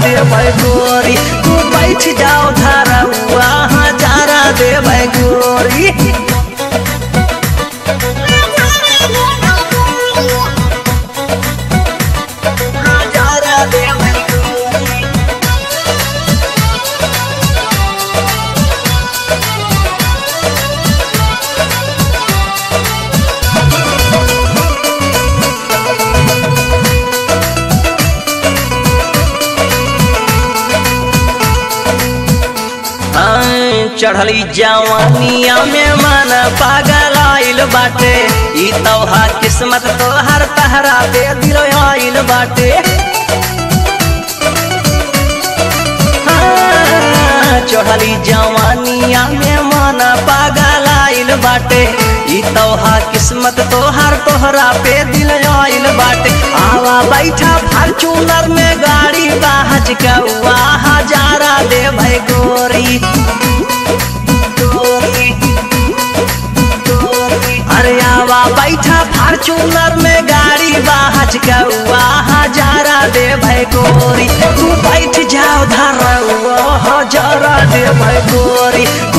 दे गोरी तू बैठ जाओ धरौआ हजारा दे गोरी हजारा दे गोरी हाँ, चढ़ली जवानिया में मन पागल आइल बाटे ई तोहा किस्मत तोहर तहरा दे दिल आइल बाटे हाँ, चढ़ली जवानिया में मन पागल आइल बाटे ई तोहा किस्मत तोहर तोहरा पे दिल आइल बाटे आवा बैठा फॉर्चूनर में गाड़ी बाहज कौआ हजारा दे भाई गोरी गोरी गोरी अरे आवा बैठा फॉर्चूनर में गाड़ी बाहज कौआ हजारा दे भाई गोरी तू बैठ जाओ धरौआ हजारा दे भाई गोरी